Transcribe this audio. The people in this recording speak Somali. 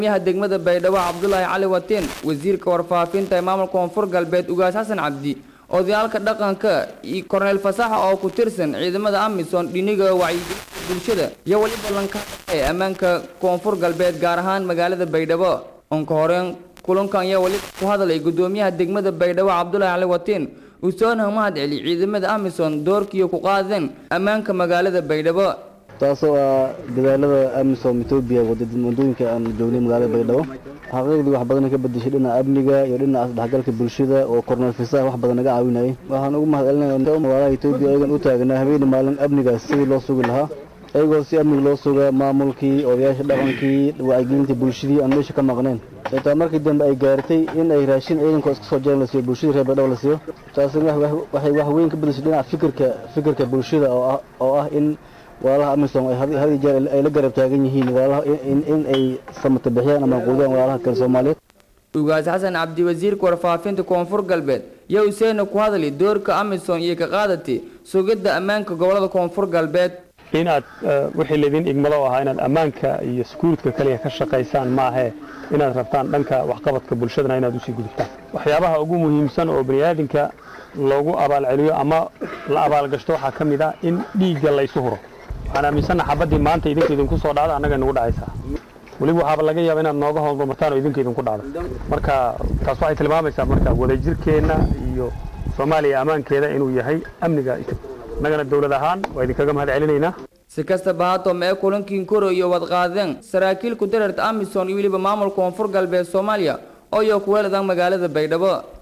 miyaha degmada baydhabo cabdulaahi cali watiin wasiirka warfaafinta ee maamulka koonfur galbeed ugaas xasan cabdi odayaalka dhaqanka iyo korneyl fasaxa oo ku tirsan ciidamada amisom dhiniga wacyigelinta bulshada iyo weli ballanka ee ammaanka koonfur galbeed gaar ahaan magaalada baydhabo onka horeen kulankan ayaa weli ku hadlay gudoomiyaha degmada baydhabo cabdulaahi cali watiin usoona mahad celi ciidamada amisom doorkiiyo ku qaadeen ammaanka magaalada baydhabo taasoo ah dadaalada amisom etoobiya wadooyinka aan joognay magaalada baydhabo xaqiiqdii wax badan ka bedeshay dhinaca amniga iyo dhinaca isdhexgalka bulshada oo korneel fisaha wax badan naga caawinayay waxaan ugu mahad celinaya magaalaha etoobiya ayagan u taagnaa habeenii maalin amnigaas sidii loo sugi lahaa iyagoo si amniga loo suga maamulkii odayaasha dhaqankii wacyigelinta bulshadii aan meesha ka maqnayn xitaa markii dambe ay gaartay in ay raashin ciidankoo iska soo jeeran la siiyo bulshadii reer baydhabo la siiyo taasina waxay wax weyn ka bedeshay dhinaca fikirka fikirka bulshada oo ah in walaalaha amisom ay had jeer ay la garab taagan yihiin walaalaha in ay samata bixiyaan ama quudiyaan walaalaha kale soomaaliyeed ugaas xasan cabdi wasiirka warfaafinta koonfur galbeed yaa useena ku hadli doorka amisom iyo ka qaadatay sugidda ammaanka gobolada koonfur galbeed inaad wixii laydin igmado ahaa inaad ammaanka iyo skuuridka kaliya ka shaqaysaan ma ahee inaad rabtaan dhanka waxqabadka bulshadana inaad usii gudubtaan waxyaabaha ugu muhiimsan oo baniaadinka loogu abaalceliyo ama la abaalgashto waxaa ka mid ah in dhiigga laysu huro waxaan aaminsanna xabaddii maanta idinka idinku soo dhacda annaga nagu dhacaysaa weliba waxaaba laga yaaba inaad nooga horumartaan oo idinka idinku dhacdo marka taas waxay tilmaamaysaa marka wadajirkeenna iyo soomaaliya ammaankeeda inuu yahay amniga annagana dowlad ahaan waa idinkaga mahad celinaynaa si kastaba haatoo mee kulankii koro iyo wadqaadeen saraakiil ku dararta amisom iyo weliba maamulka koonfur galbeed soomaaliya oo iyo kuweeladan magaalada baydhabo